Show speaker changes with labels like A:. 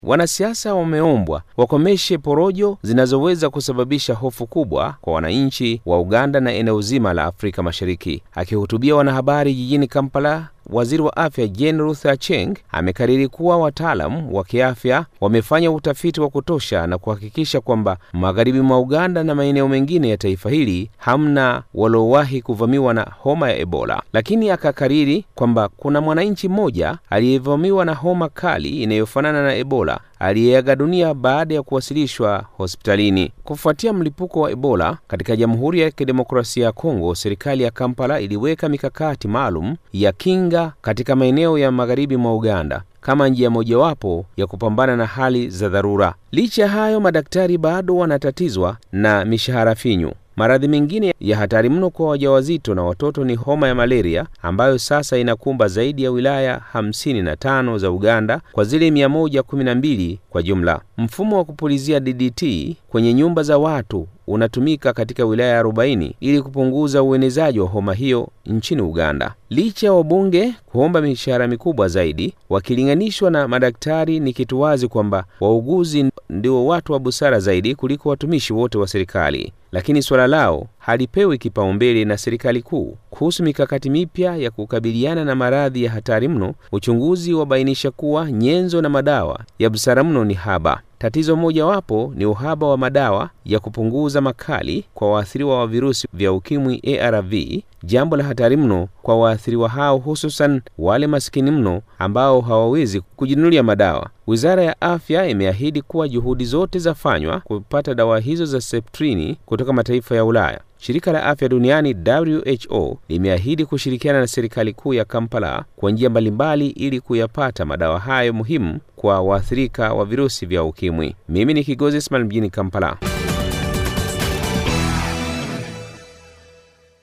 A: Wanasiasa wameombwa wakomeshe porojo zinazoweza kusababisha hofu kubwa kwa wananchi wa Uganda na eneo zima la Afrika Mashariki. Akihutubia wanahabari jijini Kampala, Waziri wa Afya Jane Ruth Acheng amekariri kuwa wataalam wa kiafya wamefanya utafiti wa kutosha na kuhakikisha kwamba magharibi mwa Uganda na maeneo mengine ya taifa hili hamna waliowahi kuvamiwa na homa ya Ebola, lakini akakariri kwamba kuna mwananchi mmoja aliyevamiwa na homa kali inayofanana na Ebola aliyeaga dunia baada ya kuwasilishwa hospitalini. Kufuatia mlipuko wa Ebola katika Jamhuri ya Kidemokrasia ya Kongo, serikali ya Kampala iliweka mikakati maalum ya kinga katika maeneo ya magharibi mwa Uganda kama njia mojawapo ya kupambana na hali za dharura. Licha ya hayo, madaktari bado wanatatizwa na mishahara finyu. Maradhi mengine ya hatari mno kwa wajawazito na watoto ni homa ya malaria ambayo sasa inakumba zaidi ya wilaya 55 za Uganda kwa zile 112 kwa jumla. Mfumo wa kupulizia DDT kwenye nyumba za watu unatumika katika wilaya 40 ili kupunguza uenezaji wa homa hiyo nchini Uganda. Licha ya wabunge kuomba mishahara mikubwa zaidi wakilinganishwa na madaktari, ni kitu wazi kwamba wauguzi ndio watu wa busara zaidi kuliko watumishi wote wa serikali, lakini suala lao halipewi kipaumbele na serikali kuu. Kuhusu mikakati mipya ya kukabiliana na maradhi ya hatari mno, uchunguzi wabainisha kuwa nyenzo na madawa ya busara mno ni haba. Tatizo mojawapo ni uhaba wa madawa ya kupunguza makali kwa waathiriwa wa virusi vya ukimwi ARV, jambo la hatari mno kwa waathiriwa hao, hususan wale masikini mno ambao hawawezi kujinunulia madawa. Wizara ya Afya imeahidi kuwa juhudi zote zafanywa kupata dawa hizo za septrini kutoka mataifa ya Ulaya. Shirika la Afya Duniani WHO limeahidi kushirikiana na serikali kuu ya Kampala kwa njia mbalimbali ili kuyapata madawa hayo muhimu kwa waathirika wa virusi vya ukimwi. Mimi ni Kigozi Ismail mjini Kampala.